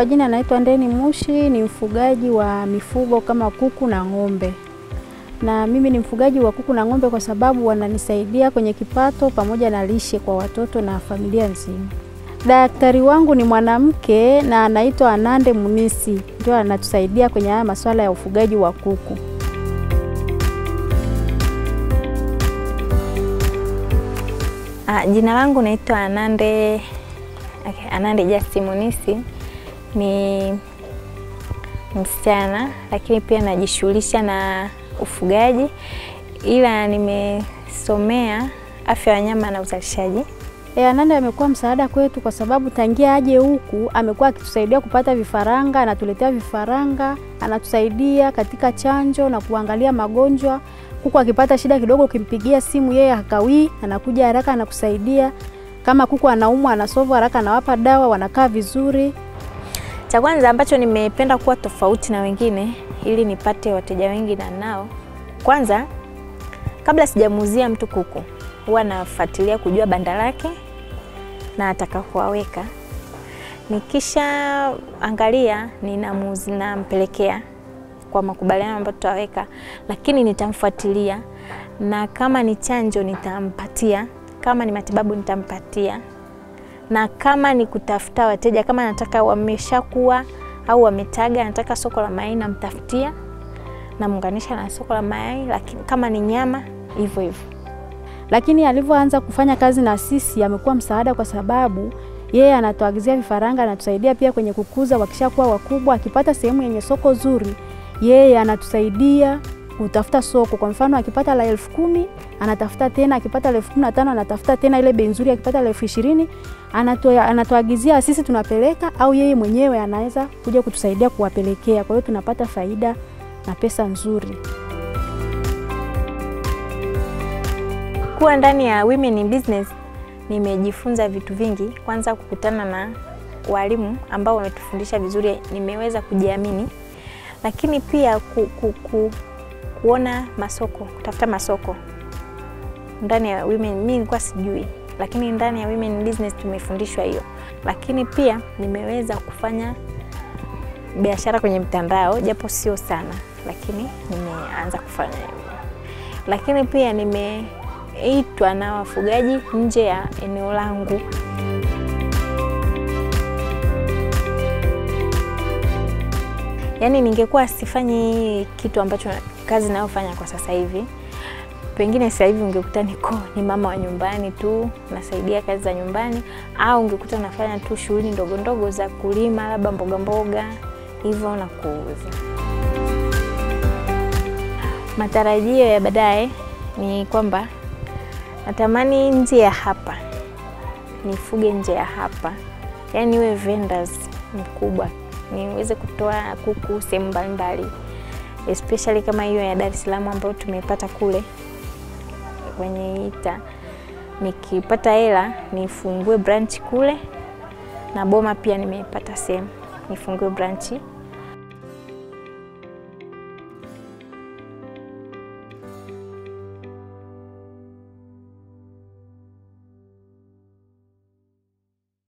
Kwa jina naitwa Ndeni Mushi, ni mfugaji wa mifugo kama kuku na ng'ombe. Na mimi ni mfugaji wa kuku na ng'ombe kwa sababu wananisaidia kwenye kipato pamoja na lishe kwa watoto na familia nzima. Daktari wangu ni mwanamke na anaitwa Anande Munisi, ndio anatusaidia kwenye haya masuala ya ufugaji wa kuku. Ah, jina langu naitwa Anande okay, Anande Justin Munisi ni msichana lakini pia najishughulisha na ufugaji, ila nimesomea afya ya wanyama na uzalishaji. E, Anande amekuwa msaada kwetu kwa sababu tangia aje huku amekuwa akitusaidia kupata vifaranga, anatuletea vifaranga, anatusaidia katika chanjo na kuangalia magonjwa. Kuku akipata shida kidogo, ukimpigia simu yeye hakawii, anakuja haraka anakusaidia. Kama kuku anaumwa, anasovu haraka, anawapa dawa, wanakaa vizuri. Cha kwanza ambacho nimependa kuwa tofauti na wengine ili nipate wateja wengi na nao, kwanza kabla sijamuuzia mtu kuku huwa nafuatilia kujua banda lake na atakapowaweka. Nikisha angalia ninamuuzi, nampelekea kwa makubaliano ambayo tutaweka, lakini nitamfuatilia na kama ni chanjo nitampatia, kama ni matibabu nitampatia, na kama ni kutafuta wateja, kama nataka wameshakuwa au wametaga, nataka soko la mayai namtafutia, namuunganisha na soko la mayai, lakini kama ni nyama hivyo hivyo lakini alivyoanza kufanya kazi na sisi amekuwa msaada kwa sababu yeye anatuagizia vifaranga, anatusaidia pia kwenye kukuza. Wakishakuwa wakubwa, akipata sehemu yenye soko zuri, yeye anatusaidia kutafuta soko. Kwa mfano, akipata la elfu kumi anatafuta tena, akipata la elfu kumi na tano anatafuta tena ile bei nzuri, akipata la elfu ishirini anatuagizia sisi tunapeleka, au yeye mwenyewe anaweza kuja kutusaidia kuwapelekea. Kwa hiyo tunapata faida na pesa nzuri. Kuwa ndani ya Women in Business nimejifunza vitu vingi. Kwanza kukutana na walimu ambao wametufundisha vizuri, nimeweza kujiamini, lakini pia ku, ku, ku, kuona masoko, kutafuta masoko ndani ya women. Mimi nilikuwa sijui, lakini ndani ya Women in Business tumefundishwa hiyo. Lakini pia nimeweza kufanya biashara kwenye mtandao, japo sio sana, lakini nimeanza kufanya hivyo. Lakini pia nime itwa na wafugaji nje ya eneo langu. Yaani ningekuwa sifanyi kitu ambacho kazi nayofanya kwa sasa hivi, pengine sasa hivi ungekuta niko ni mama wa nyumbani tu nasaidia kazi za nyumbani, au ungekuta nafanya tu shughuli ndogo ndogo za kulima, labda mboga mboga hivyo na kuuza. Matarajio ya baadaye ni kwamba natamani nje ya hapa nifuge nje ya hapa, yaani niwe vendors mkubwa, niweze kutoa kuku sehemu mbalimbali, especially kama hiyo ya Dar es Salaam ambayo tumepata kule kwenye ita. Nikipata hela nifungue branch kule, na Boma pia nimepata sehemu nifungue branch